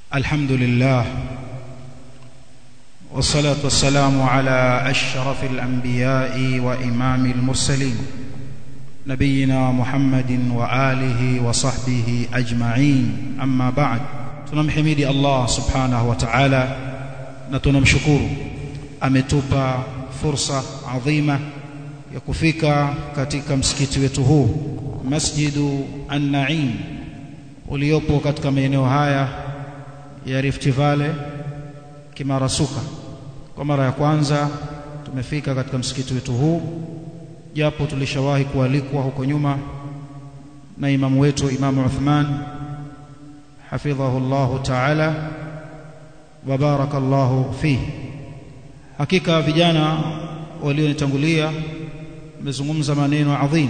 الحمد لله والصلاة والسلام على أشرف الأنبياء وإمام المرسلين نبينا محمد وآله وصحبه أجمعين أما بعد tunamhimidi Allah subhanahu wa ta'ala na tunamshukuru ametupa fursa adhima ya kufika katika msikiti wetu huu Masjidu An-Naim uliopo katika maeneo haya ya Rift Valley Kimarasuka kwa mara ya kwanza tumefika katika msikiti wetu huu japo tulishawahi kualikwa huko nyuma na imamu wetu Imamu Uthman hafidhahu Allah ta'ala wa barakallahu fihi hakika vijana walionitangulia wamezungumza maneno adhim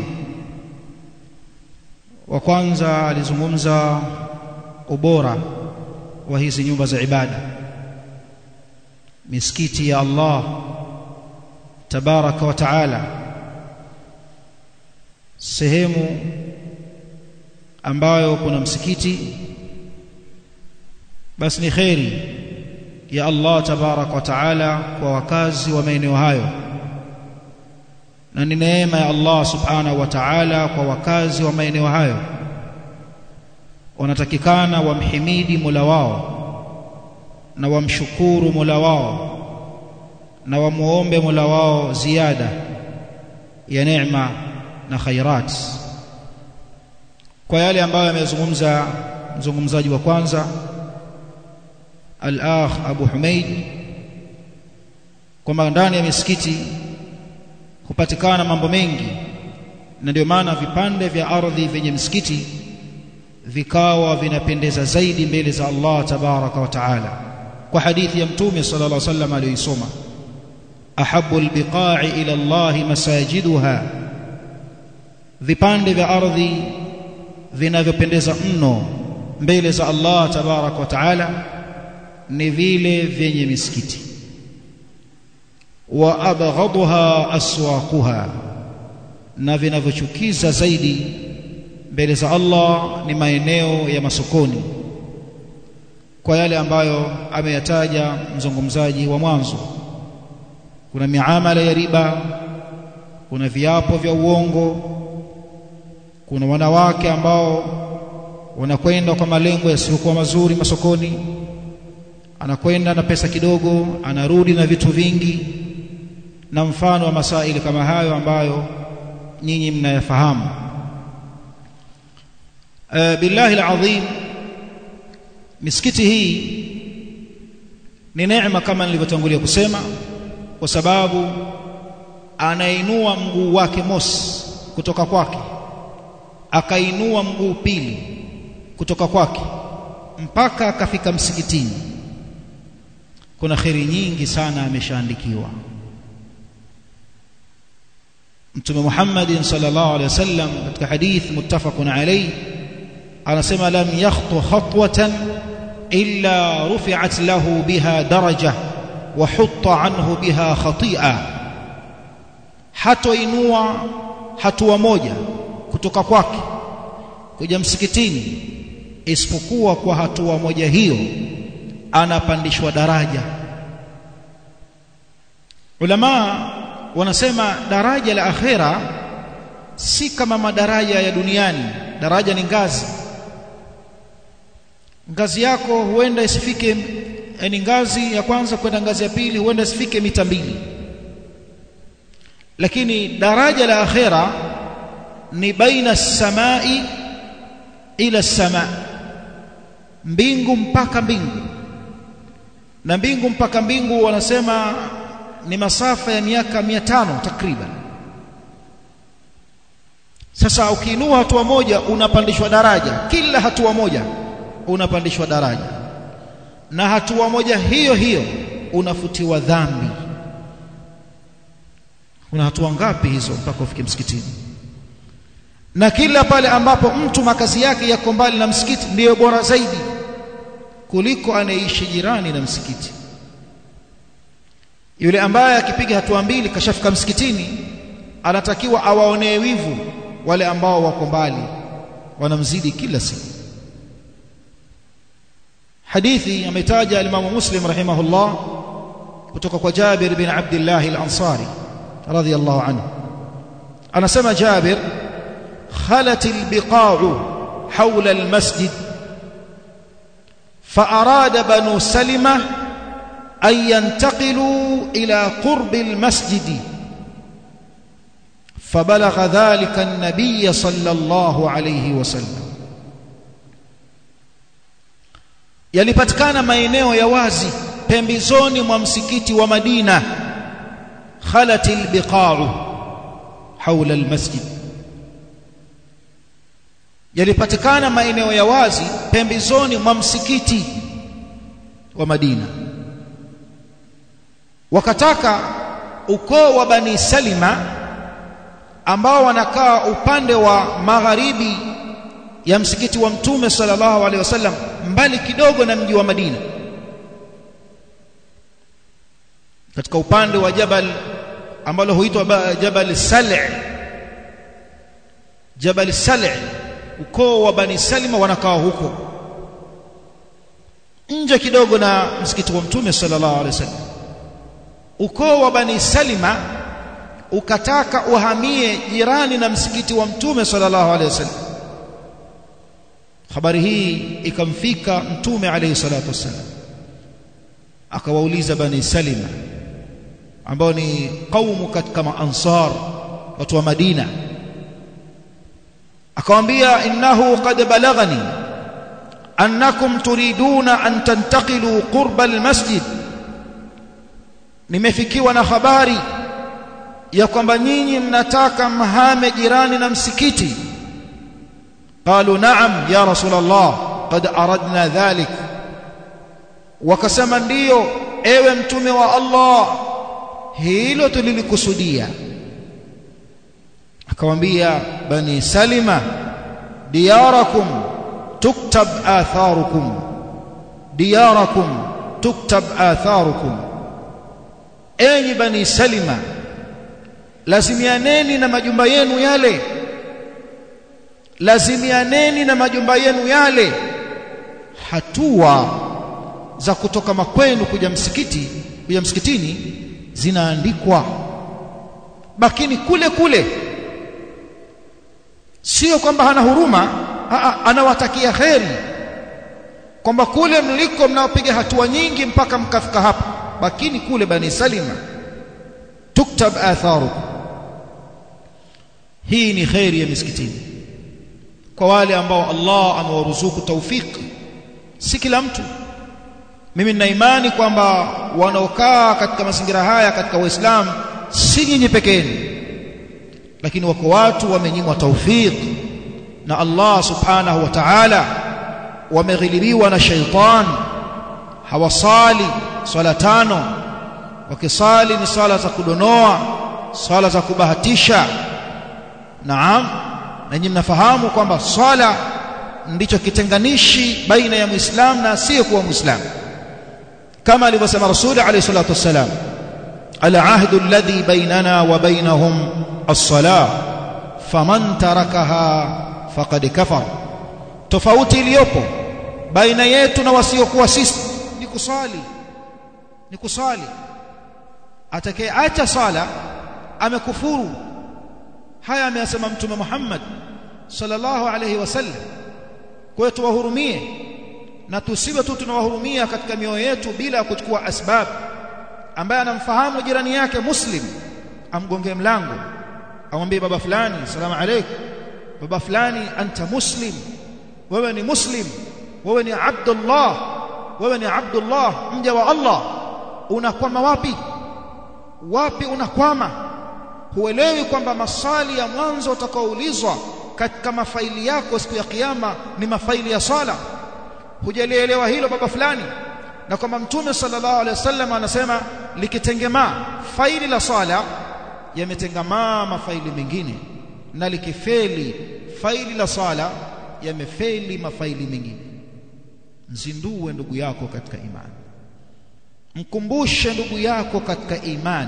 wa kwanza alizungumza ubora wa hizi nyumba za ibada misikiti ya Allah tabaraka wa taala sehemu ambayo kuna msikiti basi ni kheri ya Allah tabaraka wa taala kwa wakazi wa maeneo hayo na ni neema ya Allah subhanahu wa ta'ala kwa wakazi wa maeneo hayo wanatakikana wamhimidi Mola wao na wamshukuru Mola wao na wamuombe Mola wao ziada ya neema na khairat kwa yale ambayo amezungumza mzungumzaji wa kwanza al-akh Abu Humaid kwamba ndani ya misikiti hupatikana mambo mengi na ndio maana vipande vya ardhi vyenye msikiti vikawa vinapendeza zaidi mbele za Allah tabaraka wa taala kwa hadithi ya mtume sallallahu alaihi wasallam aliyoisoma ahabbu albiqa'i ila Allah masajiduha vipande vya ardhi vinavyopendeza mno mbele za Allah tabaraka wa taala ni vile vyenye misikiti wa abghadha aswaquha na vinavyochukiza zaidi mbele za Allah ni maeneo ya masokoni kwa yale ambayo ameyataja mzungumzaji wa mwanzo kuna miamala ya riba kuna viapo vya uongo kuna wanawake ambao wanakwenda kwa malengo yasiyokuwa mazuri masokoni anakwenda na pesa kidogo anarudi na vitu vingi na mfano wa masaili kama hayo ambayo nyinyi mnayafahamu e, billahi alazim misikiti hii ni neema kama nilivyotangulia kusema kwa sababu anainua mguu wake mosi kutoka kwake akainua mguu pili kutoka kwake mpaka akafika msikitini kuna kheri nyingi sana ameshaandikiwa Mtume Muhammad sallallahu alaihi wasallam katika hadith muttafaqun alayhi anasema lam yakhtu khatwatan illa rufi'at lahu biha daraja wa hutta anhu biha khati'a hatoinua hatua moja kutoka kwake kuja msikitini isipokuwa kwa hatua moja hiyo anapandishwa daraja ulama wanasema daraja la akhera si kama madaraja ya duniani daraja ni ngazi ngazi yako huenda isifike yani ngazi ya kwanza kwenda ngazi ya pili huenda isifike mita mbili lakini daraja la akhera ni baina samai ila sama mbingu mpaka mbingu na mbingu mpaka mbingu wanasema ni masafa ya miaka mia tano takriban sasa ukiinua hatua moja unapandishwa daraja kila hatua moja unapandishwa daraja na hatua moja hiyo hiyo unafutiwa dhambi kuna hatua ngapi hizo mpaka ufike msikitini na kila pale ambapo mtu makazi yake yako mbali na msikiti ndiyo bora zaidi kuliko anayeishi jirani na msikiti yule ambaye akipiga hatua mbili kashafika msikitini anatakiwa awaonee wivu wale ambao wako mbali wanamzidi kila siku hadithi ametaja al-Imam Muslim rahimahullah kutoka kwa Jabir bin Abdullah al-Ansari radiyallahu anhu anasema Jabir khalat al-biqa'u hawla al-masjid فأراد بنو سلمة أن ينتقلوا إلى قرب المسجد فبلغ ذلك النبي صلى الله عليه وسلم yalipatikana maeneo ya wazi pembezoni mwa msikiti wa Madina khalatil biqa'u haula almasjid yalipatikana maeneo ya wazi pembezoni mwa msikiti wa Madina wakataka ukoo wa Bani Salima ambao wanakaa upande wa magharibi ya msikiti wa Mtume sallallahu alaihi wasallam mbali kidogo na mji wa Madina katika upande wa jabal ambalo huitwa Jabal Sal' Jabal Sal' ukoo wa Bani Salima wanakaa huko nje kidogo na msikiti wa Mtume sallallahu alaihi wasallam ukoo wa Bani Salima ukataka uhamie jirani na msikiti wa Mtume sallallahu alaihi wasallam habari hii ikamfika Mtume alaihi salatu wasallam akawauliza Bani Salima ambao ni kaumu katika maansar watu wa Madina akamwambia innahu qad balaghani annakum turiduna an tantaqilu qurba almasjid nimefikiwa na habari ya kwamba nyinyi mnataka mhame jirani na msikiti qalu na'am ya rasulullah qad aradna dhalik wakasema ndiyo ewe mtume wa Allah hilo tulilikusudia akamwambia bani salima diyarakum tuktab atharukum diyarakum tuktab atharukum enyi bani salima lazimianeni na majumba yenu yale lazimianeni na majumba yenu yale hatua za kutoka makwenu kuja msikiti kuja msikitini zinaandikwa bakini kule kule sio kwamba hana huruma aa, anawatakia kheri kwamba kule mliko mnaopiga hatua nyingi mpaka mkafika hapa bakini kule bani salima tuktab atharukum hii ni kheri ya misikitini kwa wale ambao Allah amewaruzuku taufiki si kila mtu mimi nina imani kwamba wanaokaa katika mazingira haya katika Uislamu si nyinyi pekeni lakini wako watu wamenyimwa taufiki na Allah subhanahu wa ta'ala wameghilibiwa na shaitan hawasali swala tano wakisali ni swala za kudonoa swala za kubahatisha naam na nyinyi mnafahamu kwamba swala ndicho kitenganishi baina ya muislamu na asiyekuwa muislamu kama alivyosema rasuli alayhi salatu wassalam العهد الذي بيننا وبينهم الصلاة فمن تركها فقد كفر tofauti iliyopo baina yetu na wasiokuwa sisi ni kusali ni kusali atakayeacha sala amekufuru haya ameyasema mtume Muhammad sallallahu alayhi wasallam kwa hiyo tuwahurumie na tusiwe tu tunawahurumia katika mioyo yetu bila kuchukua asbab ambaye anamfahamu jirani yake muslim amgongee mlango amwambie baba fulani salamu alaykum baba fulani anta muslim wewe ni muslim wewe ni abdullah wewe ni abdullah mja wa Allah unakwama wapi wapi unakwama huelewi kwamba maswali ya mwanzo utakaoulizwa katika mafaili yako siku ya kiyama ni mafaili ya sala hujalielewa hilo baba fulani na kwamba mtume sallallahu alaihi wasallam anasema likitengemaa faili la sala yametengamaa mafaili mengine na likifeli faili la sala yamefeli mafaili mengine mzindue ndugu yako katika imani mkumbushe ndugu yako katika imani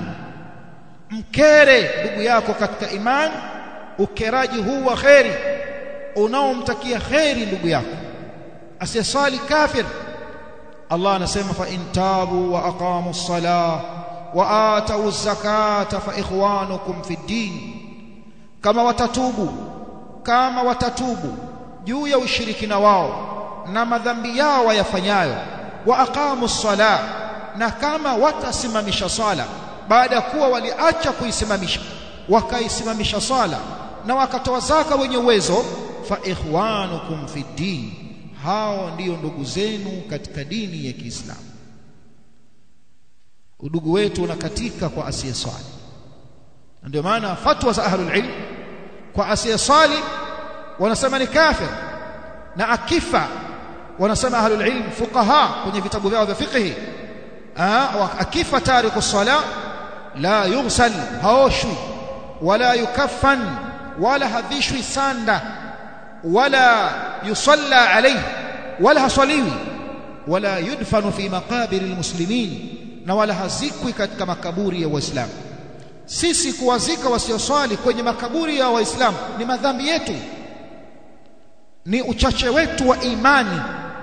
mkere ndugu yako katika imani ukeraji huu wa kheri unaomtakia kheri ndugu yako asiyesali kafir Allah anasema fa in tabu wa aqamu as-salah wa atu az-zakata fa ikhwanukum fi din kama watatubu kama watatubu juu ya ushirikina wao na madhambi yao wayafanyayo wa aqamu as-salah na kama watasimamisha swala baada ya kuwa waliacha kuisimamisha wakaisimamisha swala na wakatoa zaka wenye uwezo fa ikhwanukum fi din hao ndiyo ndugu zenu katika dini ya Kiislamu udugu wetu unakatika kwa asiyeswali ndio maana fatwa za ahlul ilm kwa asiyeswali wanasema ni kafir na akifa wanasema ahlul ilm fuqaha kwenye vitabu vyao vya fiqh akifa tariku sala la yughsal haoshwi wala yukaffan wala hadhishwi sanda wala yusalla alayhi wala hasaliwi wala yudfanu fi maqabir almuslimin na wala hazikwi katika makaburi ya waislamu sisi kuwazika wasioswali kwenye makaburi ya waislamu ni madhambi yetu ni uchache wetu wa imani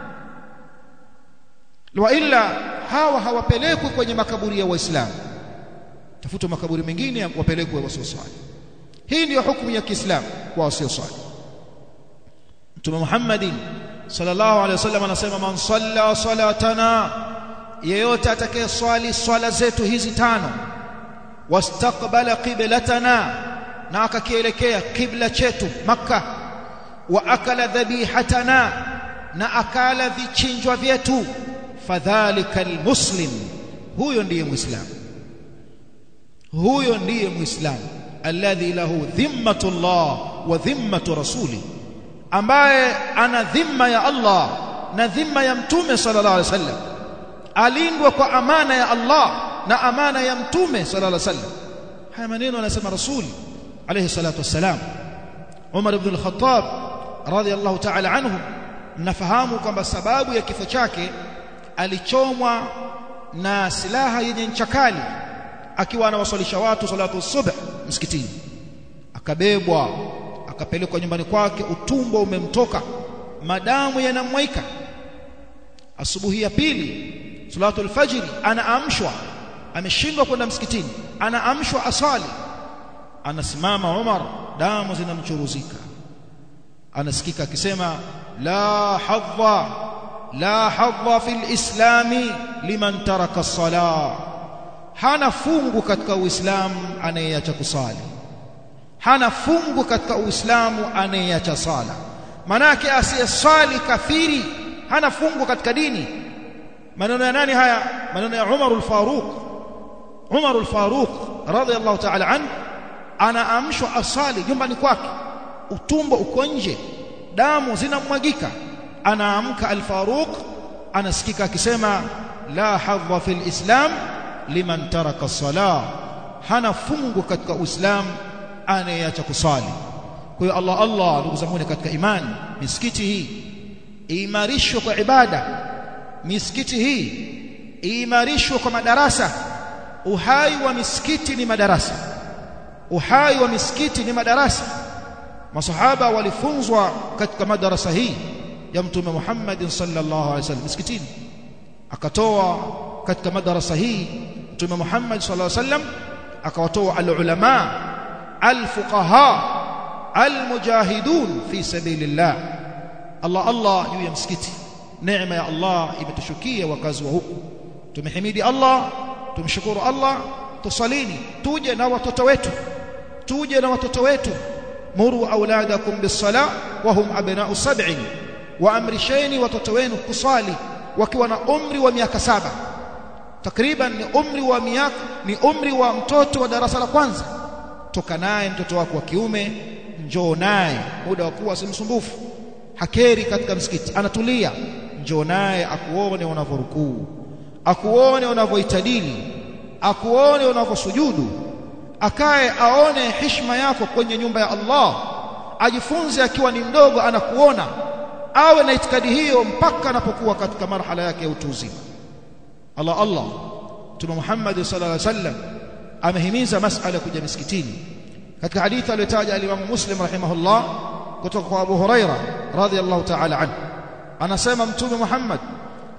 wa illa hawa hawapelekwi kwenye makaburi ya waislamu tafuta makaburi mengine wapelekwe wasioswali hii ndiyo hukumu ya Kiislamu kwa wasioswali Mtume Muhammadin sallallahu alaihi wasallam anasema man salla salatana yeyote atakayeswali swala zetu hizi tano wastaqbala qiblatana na akakielekea kibla chetu makka wa akala dhabihatana na akala vichinjwa vyetu fadhalika almuslim huyo ndiye muislamu huyo ndiye muislamu alladhi lahu dhimmatullah wa dhimmatu rasuli ambaye ana dhimma ya Allah na dhimma ya mtume sallallahu alaihi wasallam alindwa kwa amana ya Allah na amana ya mtume sallallahu alaihi wasallam haya maneno anasema rasuli alayhi salatu wassalam Umar ibn al-Khattab radiyallahu ta'ala anhu mnafahamu kwamba sababu ya kifo chake alichomwa na silaha yenye ncha kali akiwa anawaswalisha watu salatu subh msikitini akabebwa akapelekwa nyumbani kwake utumbo umemtoka madamu yanamwaika asubuhi ya pili salatu alfajiri anaamshwa ameshindwa kwenda msikitini anaamshwa asali anasimama Umar damu zinamchuruzika anasikika akisema la hadha la hadha fil islami liman taraka as-salah hana fungu katika uislamu anayeacha kusali hana fungu katika uislamu anayeacha sala manake asiyesali kafiri hana fungu katika dini maneno ya nani haya maneno ya Umar al-Faruq Umar al-Faruq radiyallahu ta'ala an anaamshwa asali nyumbani kwake utumbo uko nje damu zinamwagika anaamka al-Faruq anasikika akisema la hadha fil islam liman taraka as-salah hana fungu katika uislamu anayeacha kusali kwa hiyo Allah Allah ndugu zangu katika imani misikiti hii iimarishwe kwa ibada misikiti hii iimarishwe kwa madarasa uhai wa misikiti ni madarasa uhai wa misikiti ni madarasa masahaba walifunzwa katika madarasa hii ya mtume Muhammad sallallahu alaihi wasallam misikitini akatoa katika madarasa hii mtume Muhammad sallallahu alaihi wasallam akawatoa alulama alfuqaha almujahidun fi sabilillah Allah Allah juu ya msikiti neema ya Allah imetushukia wakazi wa huku tumehimidi Allah tumshukuru Allah tusalini tuje na watoto wetu tuje na watoto wetu muru auladakum bis-sala wa hum abna'u sab'in wa amrisheni watoto wenu kusali wakiwa na umri wa miaka saba takriban ni umri wa miaka ni umri wa mtoto wa darasa la kwanza toka naye mtoto wako wa kiume njoo naye muda wa kuwa si msumbufu hakeri katika msikiti anatulia njoo naye akuone unavyorukuu akuone unavyoitadili akuone unavyosujudu akae aone heshima yako kwenye nyumba ya Allah ajifunze akiwa ni mdogo anakuona awe na itikadi hiyo mpaka anapokuwa katika marhala yake ya utu uzima Allah Allah Mtume Muhammad sallallahu alaihi wasallam amehimiza masala ya kuja misikitini katika hadithi aliyotaja al-Imam Muslim rahimahullah kutoka kwa Abu Huraira radhiyallahu ta'ala anhu anasema Mtume Muhammad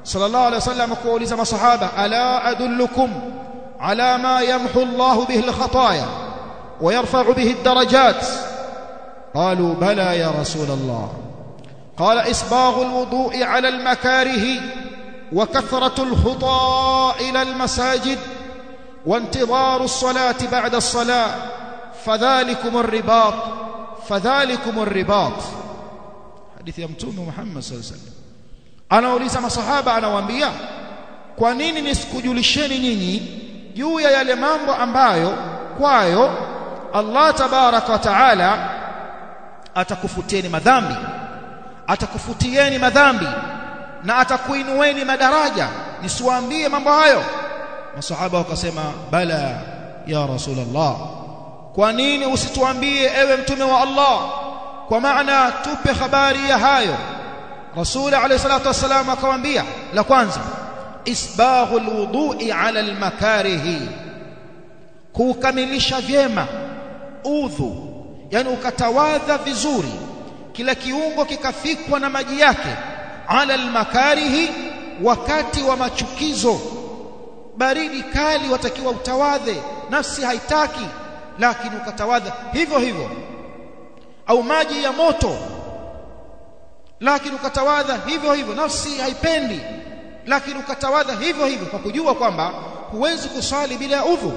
sallallahu alaihi wasallam kuuliza masahaba ala adullukum ala ma yamhu Allah bihi al-khataya wa yarfa'u bihi ad-darajat qalu bala ya rasul Allah قال إسباغ الوضوء على المكاره وكثرة الخطى إلى المساجد وانتظار الصلاة بعد الصلاة فذلكم الرباط فذلكم الرباط حديث يمتون محمد صلى الله عليه وسلم anauliza masahaba anawaambia kwa nini nisikujulisheni nyinyi juu ya yale mambo ambayo kwayo Allah tabaraka wa taala atakufutieni madhambi atakufutieni madhambi na atakuinueni madaraja nisiwaambie mambo hayo masahaba wakasema bala ya rasulullah kwa nini usituambie ewe mtume wa Allah kwa maana tupe habari ya hayo rasul alayhi salatu wasalam akawaambia la kwanza isbaghul wudu'i ala almakarihi kukamilisha vyema udhu yani ukatawadha vizuri kila kiungo kikafikwa na maji yake ala almakarihi wakati wa machukizo baridi kali watakiwa utawadhe nafsi haitaki lakini ukatawadha hivyo hivyo au maji ya moto lakini ukatawadha hivyo hivyo nafsi haipendi lakini ukatawadha hivyo hivyo kwa kujua kwamba huwezi kusali bila udhu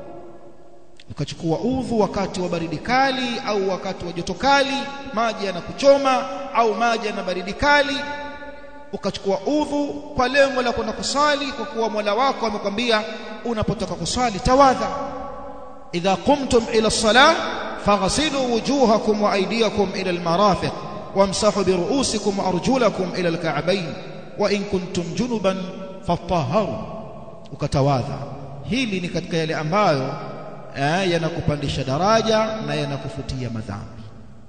ukachukua udhu wakati wa baridi kali au wakati wa joto kali maji yanakuchoma au maji yana baridi kali ukachukua udhu kwa lengo la kwenda kusali kwa kuwa Mola wako amekwambia unapotoka kusali tawadha idha qumtum ila as-salah faghsilu wujuhakum wa aydiyakum ila al-marafiq wamsahu bi ru'usikum wa arjulakum ila al-ka'bayn wa in kuntum junuban fatahharu ukatawadha hili ni katika yale ambayo eh, yanakupandisha daraja na yanakufutia madhambi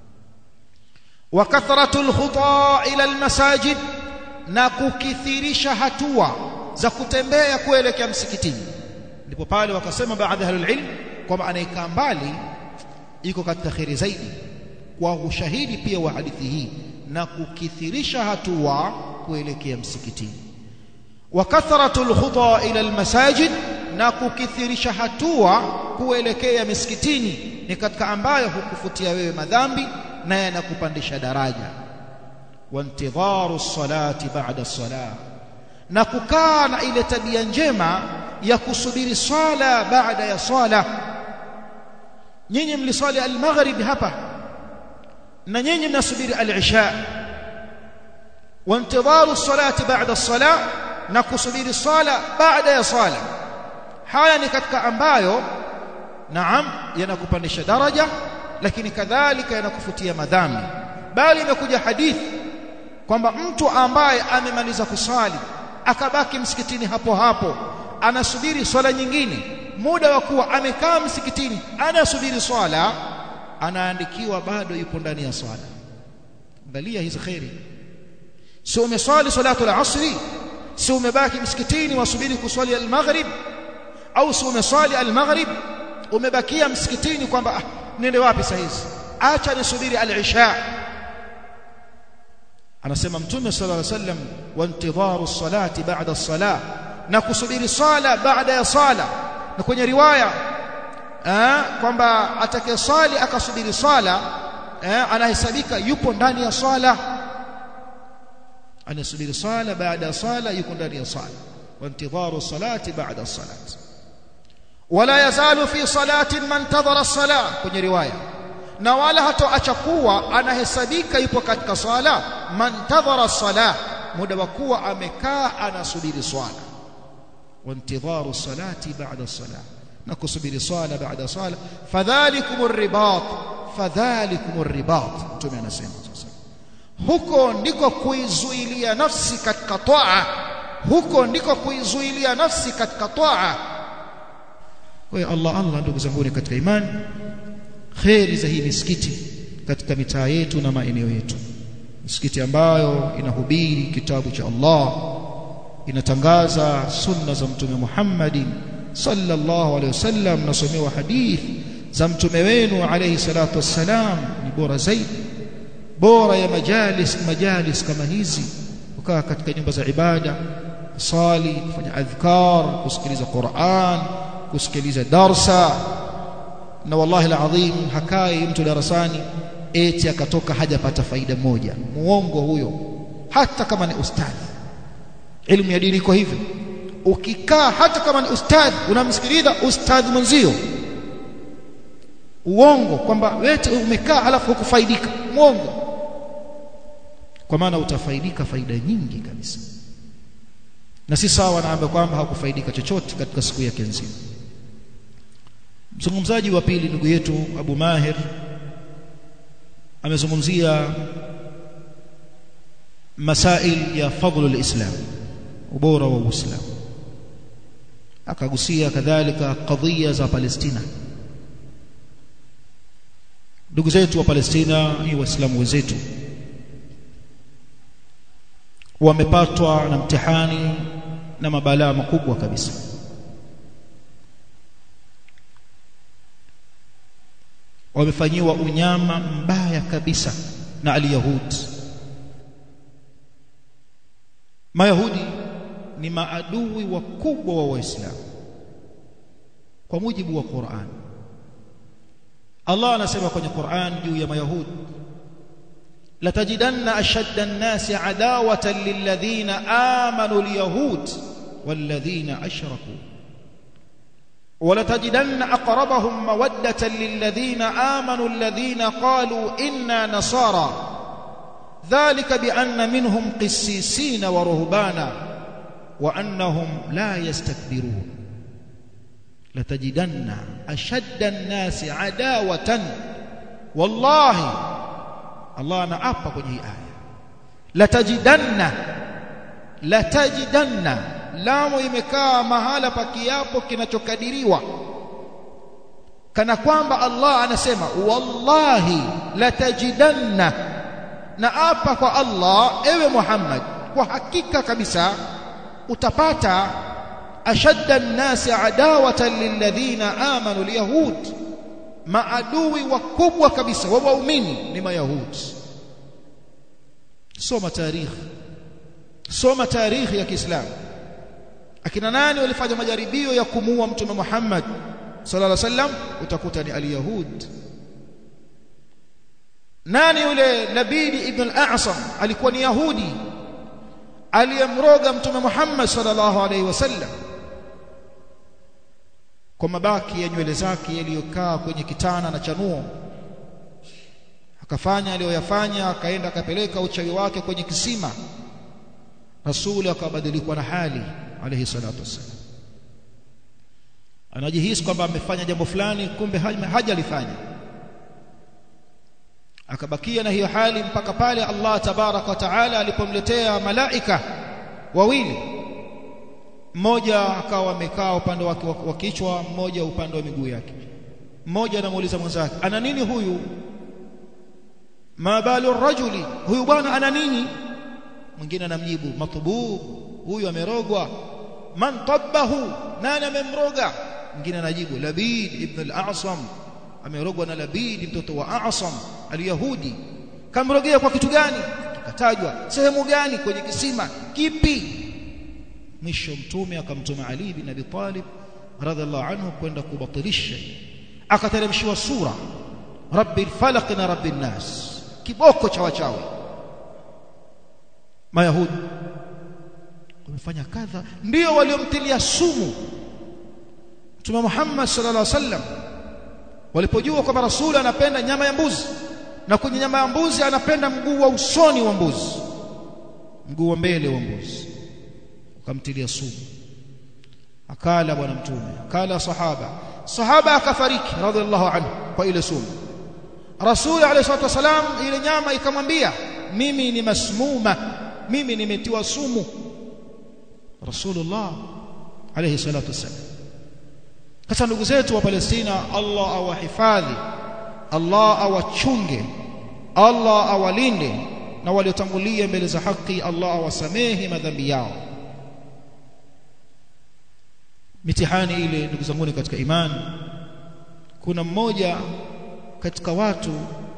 wa kathratul khuta ila al-masajid na kukithirisha hatua za kutembea kuelekea msikitini ndipo pale wakasema baadhi ya ilm kwamba anayekaa mbali iko katika khairi zaidi kwa ushahidi pia wa hadithi hii na kukithirisha hatua kuelekea msikitini wa kathratul khuta ila almasajid na kukithirisha hatua kuelekea misikitini ni katika ambayo hukufutia wewe madhambi na yanakupandisha daraja وانتظار الصلاه بعد الصلاه na kukaa na ile tabia njema ya kusubiri swala baada ya swala nyinyi mliswali al-maghrib hapa na nyinyi mnasubiri al-isha وانتظار الصلاه بعد الصلاه na kusubiri swala baada ya swala haya ni katika ambayo naam yanakupandisha daraja lakini kadhalika yanakufutia madhambi bali imekuja hadithi kwamba mtu ambaye amemaliza kusali akabaki msikitini hapo hapo anasubiri swala nyingine muda wa kuwa amekaa msikitini anasubiri swala anaandikiwa bado yupo ndani ya swala angalia hizi khairi sio umeswali salatu al-asri sio umebaki msikitini wasubiri kuswali al-maghrib au sio umeswali al-maghrib umebakia msikitini kwamba ah, nende wapi saa hizi acha nisubiri al-isha anasema mtume sallallahu alaihi wasallam wa intidharu salati ba'da as-salah na kusubiri sala baada ya sala na kwenye riwaya eh kwamba atakayesali akasubiri sala eh anahesabika yupo ndani ya sala anasubiri sala baada ya sala yuko ndani ya sala wa intidharu salati ba'da as-salat wala yazalu fi salatin man tadhara as-salah kwenye riwaya na wala hatoacha kuwa anahesabika yupo katika swala man tadhara salah muda wa kuwa amekaa anasubiri swala wa intidharu salati ba'da salah na kusubiri swala baada swala fadhalikum ribat fadhalikum ribat mtume anasema sasa huko ndiko kuizuilia nafsi katika toa huko ndiko kuizuilia nafsi katika toa kwa Allah Allah ndugu zangu katika imani kheri za hii misikiti katika mitaa yetu na maeneo yetu misikiti ambayo inahubiri kitabu cha Allah inatangaza sunna za mtume Muhammadin sallallahu alaihi wasallam nasomewa hadith za mtume wenu alayhi salatu wassalam ni bora zaidi bora ya majalis majalis kama hizi kukaa katika nyumba za ibada sali kufanya adhkar kusikiliza Qur'an kusikiliza darsa na wallahi alazim hakai mtu darasani eti akatoka hajapata faida moja muongo huyo hata kama ni ustadhi elimu ya dini iko hivyo ukikaa hata kama ni ustadhi unamsikiliza ustadhi mwenzio uongo kwamba wewe umekaa halafu hukufaidika muongo kwa maana utafaidika faida nyingi kabisa na si sawa naambia kwamba hakufaidika chochote katika siku yake nzima mzungumzaji wa pili ndugu yetu Abu Mahir amezungumzia masail ya fadhlu alislam ubora wa uislamu akagusia kadhalika kadhia za Palestina ndugu zetu wa Palestina ni waislamu wenzetu wamepatwa na mtihani na mabalaa makubwa kabisa wamefanyiwa unyama mbaya kabisa na aliyahudi mayahudi ni maadui wakubwa wa waislamu kwa mujibu wa Qur'an Allah anasema kwenye Qur'an juu ya mayahudi latajidanna ashadda an-nasi adawatan lilladhina amanu al-yahud walladhina ashraku ولتجدن أقربهم مودة للذين آمنوا الذين قالوا إنا نصارى ذلك بأن منهم قسيسين ورهبانا وأنهم لا يستكبرون لتجدن أشد الناس عداوة والله الله أنا أبقى كنه آية لتجدن لتجدن lamu imekaa mahala pa kiapo kinachokadiriwa kana kwamba Allah anasema wallahi latajidanna na apa kwa Allah ewe Muhammad kwa hakika kabisa utapata ashadda an-nasi adawatan lilladhina amanu alyahud maadui wakubwa kabisa wa waumini ni mayahudi soma tarikhi soma tarikhi ya Kiislamu akina nani walifanya majaribio ya kumuua mtume Muhammad sallallahu alaihi wasallam utakuta ni aliyahud nani yule Labid ibn al-A'sam alikuwa ni yahudi aliyemroga mtume Muhammad sallallahu alaihi wasallam kwa mabaki ya nywele zake yaliyokaa kwenye kitana na chanuo akafanya aliyoyafanya akaenda akapeleka uchawi wake kwenye kisima rasuli akabadilikwa na hali alayhi salatu wassalam anajihisi kwamba amefanya jambo fulani kumbe hajalifanya akabakia na hiyo hali mpaka pale Allah tabarak wa taala alipomletea malaika wawili mmoja akawa amekaa upande wake wa kichwa mmoja upande wa miguu yake mmoja anamuuliza mwenzake ana nini huyu ma balu rajuli huyu bwana ana nini mwingine anamjibu matbub huyu amerogwa man tabbahu nani amemroga mwingine anajibu labid ibn al-a'sam amerogwa na labid mtoto wa a'sam al-yahudi kamrogea kwa kitu gani kikatajwa sehemu gani kwenye kisima kipi mwisho mtume akamtuma ali bin abi talib radhiallahu anhu kwenda kubatilisha akateremshiwa sura rabbil falaq na rabbin nas kiboko cha wachawi mayahudi wamefanya kadha ndio waliomtilia sumu Mtume Muhammad sallallahu alaihi wasallam walipojua kwamba rasuli anapenda nyama ya mbuzi na kwenye nyama ya mbuzi anapenda mguu wa usoni wa mbuzi mguu wa mbele wa mbuzi wakamtilia sumu akala bwana mtume akala sahaba sahaba akafariki radhiallahu anhu kwa ile sumu rasuli alayhi salatu wasalam ile nyama ikamwambia mimi ni masmuma mimi nimetiwa sumu rasulullah alayhi salatu wasalam sasa ndugu zetu wa Palestina Allah awahifadhi Allah awachunge Allah awalinde na waliotangulia mbele za haki Allah awasamehe madhambi yao mitihani ile ndugu zangu katika imani kuna mmoja katika watu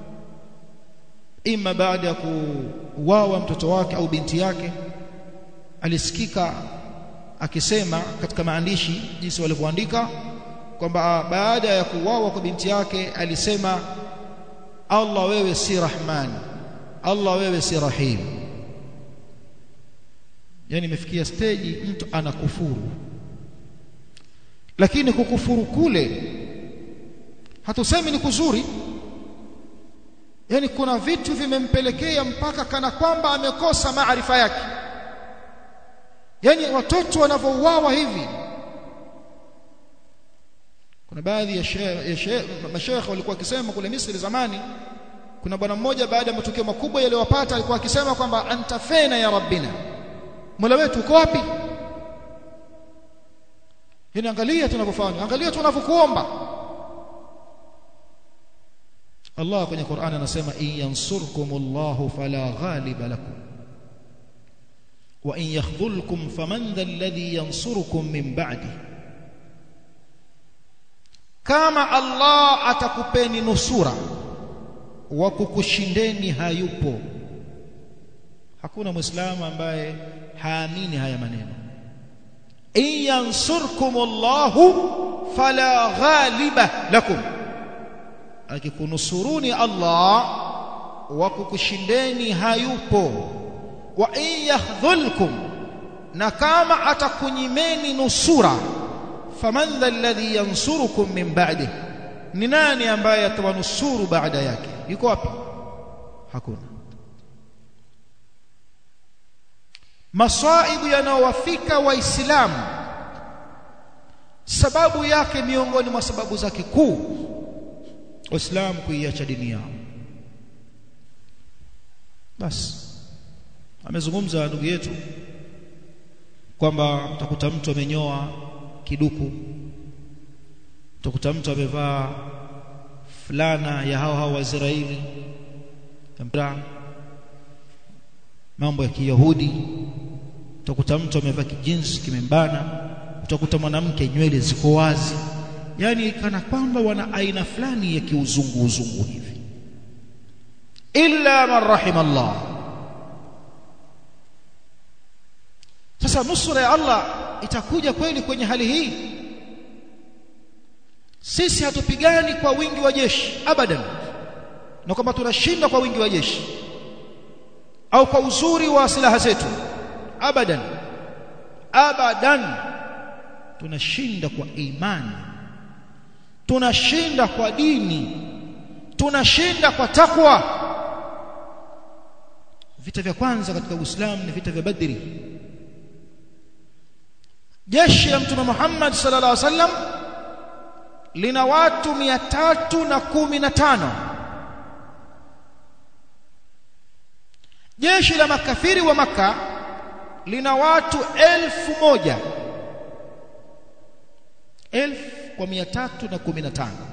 ima baada ya kuuawa mtoto wake au binti yake alisikika akisema katika maandishi jinsi walivyoandika kwamba baada ya kuuawa kwa binti yake alisema Allah wewe si Rahman Allah wewe si Rahim yani imefikia stage mtu anakufuru lakini kukufuru kule hatusemi ni kuzuri yani kuna vitu vimempelekea mpaka kana kwamba amekosa maarifa yake yani watoto wanavyouawa hivi kuna baadhi ya mashaikh walikuwa wakisema kule Misri zamani kuna bwana mmoja baada ya matukio makubwa yaliyowapata alikuwa akisema kwamba anta fena ya rabbina Mola wetu uko wapi yani angalia tunavyofanya angalia tunavyokuomba Allah kwenye Qur'an anasema in yansurkumullahu fala ghaliba lakum wa in yakhdhulkum faman dha alladhi yansurukum min ba'di kama Allah atakupeni nusura wa kukushindeni hayupo hakuna muislamu ambaye haamini haya maneno in yansurkumullahu fala ghaliba lakum akikunusuruni Allah wa kukushindeni hayupo wa in yahdhulkum na kama atakunyimeni nusura faman dha alladhi yansurukum min ba'di ni nani ambaye atawanusuru baada yake yuko wapi hakuna masaibu yanayowafika waislamu sababu yake miongoni mwa sababu zake kuu waislamu kuiacha dini yao basi amezungumza ndugu yetu kwamba utakuta mtu amenyoa kiduku utakuta mtu amevaa fulana ya hao hao Waisraeli mambo ya Kiyahudi utakuta mtu amevaa kijinsi kimembana utakuta mwanamke nywele ziko wazi yani kana kwamba wana aina fulani ya kiuzungu uzungu hivi illa man rahimallah sasa nusura ya Allah itakuja kweli kwenye hali hii sisi hatupigani kwa wingi wa jeshi abadan na kwamba tunashinda kwa wingi wa jeshi au kwa uzuri wa silaha zetu abadan abadan tunashinda kwa imani tunashinda kwa dini tunashinda kwa takwa vita vya kwanza katika Uislamu ni vita vya Badri jeshi la mtume Muhammad sallallahu alaihi wasallam lina watu mia tatu na kumi na tano jeshi la makafiri wa maka lina watu elfu moja elfu kwa mia tatu na kumi na tano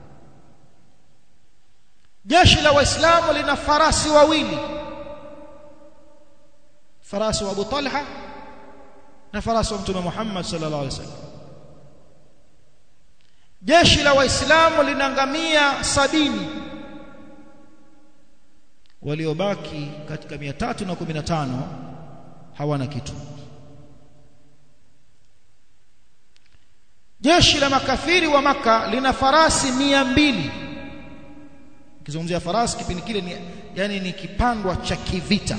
jeshi la waislamu lina farasi wawili farasi wa Abu Talha na farasi wa mtume Muhammad sallallahu alaihi wasallam jeshi la waislamu lina ngamia sabini waliobaki katika 315 hawana kitu jeshi la makafiri wa maka lina farasi mia mbili kizungumzia farasi kipindi kile ni, yani ni kipandwa cha kivita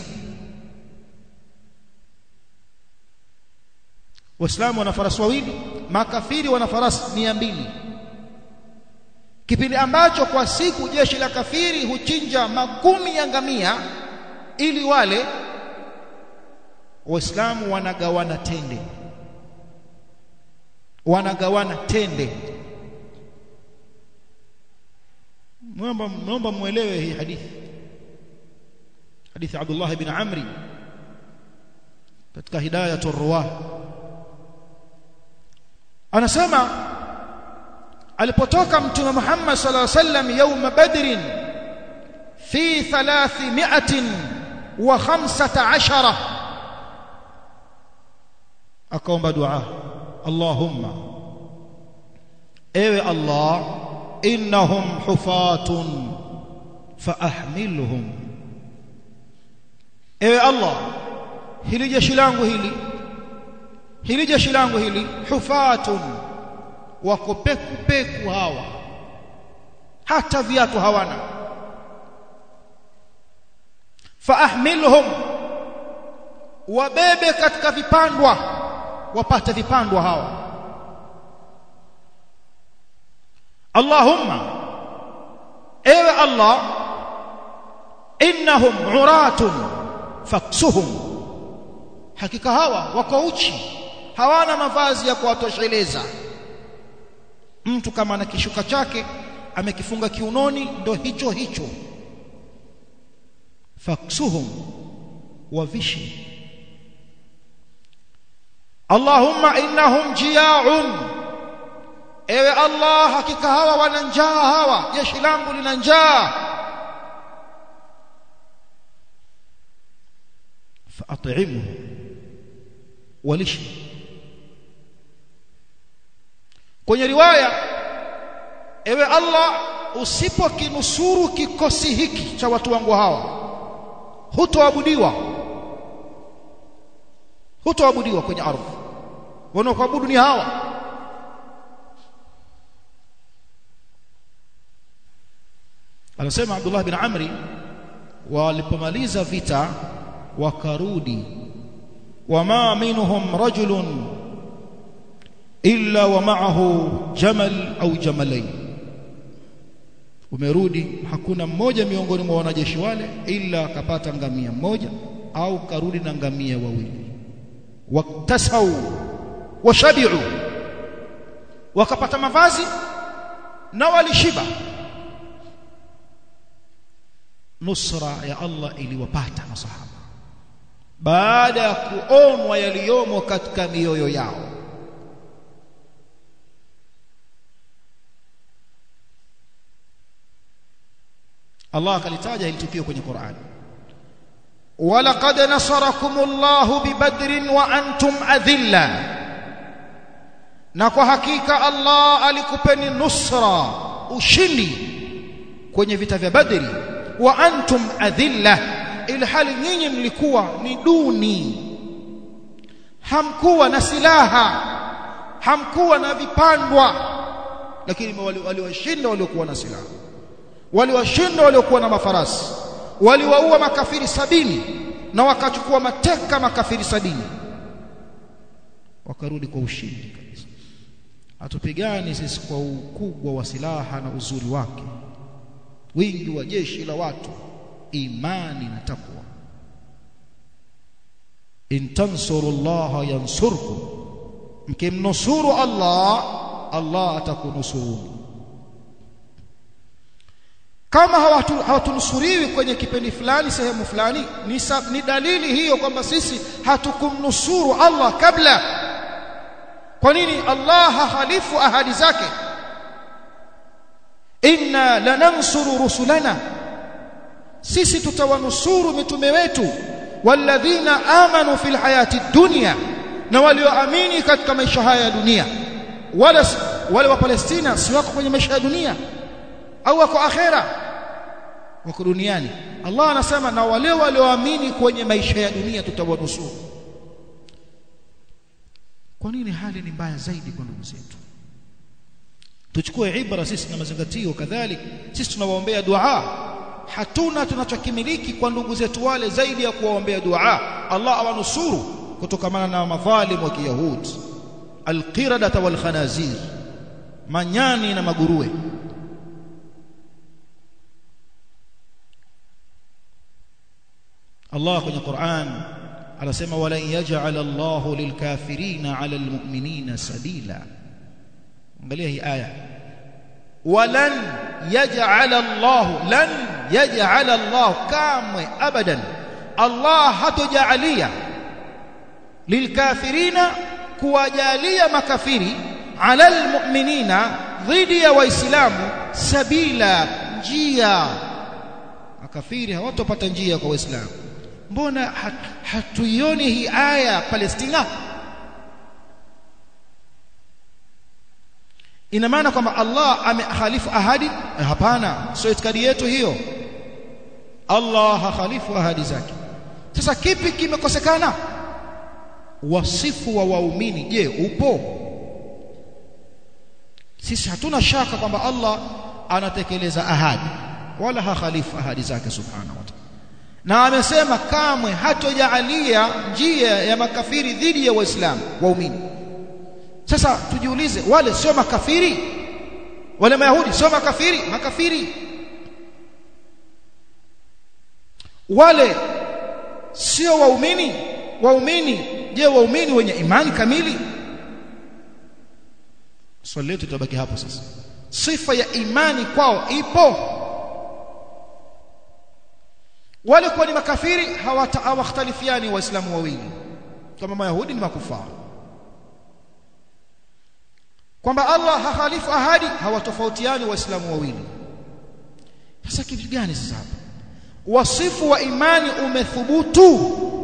waislamu wana farasi wawili makafiri wana farasi mia mbili kipindi ambacho kwa siku jeshi la kafiri huchinja makumi ya ngamia ili wale waislamu wanagawana tende wanagawana tende naomba naomba muelewe hii hadithi hadithi Abdullah ibn Amri katika hidayatul ruwah anasema alipotoka mtume Muhammad sallallahu alaihi wasallam يوم بدر في 315 akaomba dua Allahumma ewe Allah innahum hufatun faahmilhum ewe Allah hili jeshi langu hili hili jeshi langu hili hufatun wako peku peku hawa hata viatu hawana faahmilhum wabebe katika vipandwa wapate vipandwa hawa Allahumma ewe Allah innahum uratun faksuhum hakika hawa wako uchi hawana mavazi ya kuwatosheleza mtu kama ana kishuka chake amekifunga kiunoni ndo hicho hicho faksuhum wavishi Allahumma innahum jia'un ewe Allah hakika hawa wana njaa hawa jeshi langu lina njaa faat'imuhu walishi kwenye riwaya ewe Allah usipokinusuru kikosi hiki cha watu wangu hawa hutoabudiwa hutoabudiwa kwenye ardhi wanaokuabudu ni hawa anasema Abdullah bin Amri walipomaliza vita wakarudi wama minhum rajulun illa wa ma'ahu jamal au jamalain umerudi hakuna mmoja miongoni mwa wanajeshi wale ila akapata ngamia mmoja au karudi na ngamia wawili waktasau washabiu wakapata mavazi na walishiba nusra ya Allah iliwapata masahaba baada ya kuonwa yaliyomo katika mioyo yao Allah akalitaja hili tukio kwenye Qur'an walaqad nasarakumullahu bibadrin wa antum adhilla na kwa hakika Allah alikupeni nusra ushindi kwenye vita vya Badri wa antum adhilla ilhali nyinyi mlikuwa ni duni hamkuwa na silaha hamkuwa na vipandwa lakini waliwashinda waliokuwa na silaha waliwashinda waliokuwa na mafarasi waliwaua makafiri sabini na wakachukua mateka makafiri sabini wakarudi kwa ushindi kabisa hatupigani sisi kwa ukubwa wa silaha na uzuri wake wingi wa jeshi la watu imani na takwa in tansurullaha yansurkum mkimnusuru Allah Allah atakunusuruni kama hawatunusuriwi kwenye kipindi fulani sehemu fulani ni, ni dalili hiyo kwamba sisi hatukumnusuru Allah kabla kwa nini Allah hahalifu ahadi zake inna lanansuru rusulana sisi tutawanusuru mitume wetu walladhina amanu fil hayati dunya na walioamini katika maisha haya ya dunia wala wale wa Palestina si wako kwenye maisha ya dunia au wako akhera wako duniani Allah anasema na wale walioamini kwenye maisha ya dunia tutawanusuru kwa nini hali ni mbaya zaidi kwa ndugu zetu tuchukue ibra sisi na mazingatio kadhalik sisi tunawaombea dua hatuna tunachokimiliki kwa ndugu zetu wale zaidi ya kuwaombea dua Allah awanusuru kutokamana na madhalim wa kiyahudi alqiradata wal khanazir manyani na maguruwe Allah kwenye Qur'an anasema wala yaj'al Allahu lilkafirina 'ala almu'minina sabila angalia hii aya walan yaj'al Allah lan yaj'al Allah kamwe abadan Allah hatojalia lilkafirina kuwajalia makafiri 'ala almu'minina dhidi ya waislamu sabila njia makafiri hawatopata njia kwa waislamu mbona hatuioni hii aya Palestina ina maana kwamba Allah amehalifu ahadi hapana sio itikadi yetu hiyo Allah hahalifu ahadi zake sasa kipi kimekosekana wasifu wa waumini je upo sisi hatuna shaka kwamba Allah anatekeleza ahadi wala hakhalifu ahadi zake subhanahu wa ta'ala na amesema kamwe hatojaalia njia ya makafiri dhidi ya waislamu waumini sasa tujiulize wale sio makafiri wale mayahudi sio makafiri makafiri wale sio waumini waumini je waumini wenye imani kamili swali letu tutabaki hapo sasa sifa ya imani kwao ipo wale kuwa ni makafiri hawakhtalifiani waislamu wawili kama mayahudi ni makufara kwamba Allah hahalifu ahadi hawatofautiani waislamu wawili sasa kitu gani sasa hapa wasifu wa imani umethubutu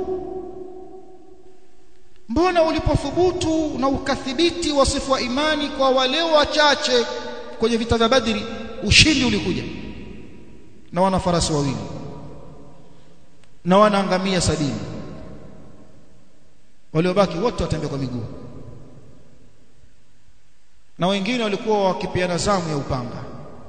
mbona ulipothubutu na ukathibiti wasifu wa imani kwa wale wachache kwenye vita vya Badri ushindi ulikuja na wana farasi wawili na wanaangamia sabini waliobaki wote watembea kwa miguu na wengine walikuwa wakipiana zamu ya upanga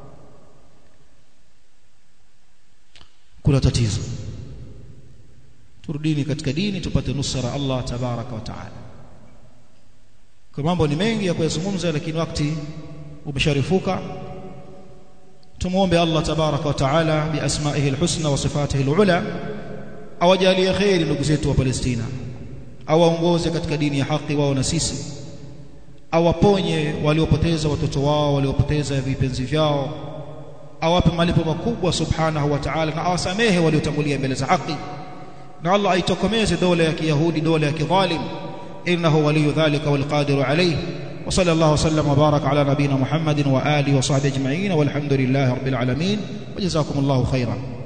kuna tatizo turudini katika dini tupate nusra Allah tabaraka wa taala kwa mambo ni mengi ya kuyazungumza lakini wakati umesharifuka tumuombe Allah tabaraka wa taala biasmaihi alhusna wa sifatihi alula awajalie khairi ndugu zetu wa Palestina awaongoze katika dini ya haki wao na sisi awaponye waliopoteza watoto wao waliopoteza vipenzi vyao awape malipo makubwa subhanahu wa ta'ala na awasamehe waliotangulia mbele za haki na Allah aitokomeze dola ya kiyahudi dola ya kidhalim innahu waliyu dhalika walqadiru alayhi wa sallallahu wasallam wa baraka ala nabina muhammadin wa alihi wa sahbihi ajma'in walhamdulillahi rabbil alamin wa jazakumullahu khairan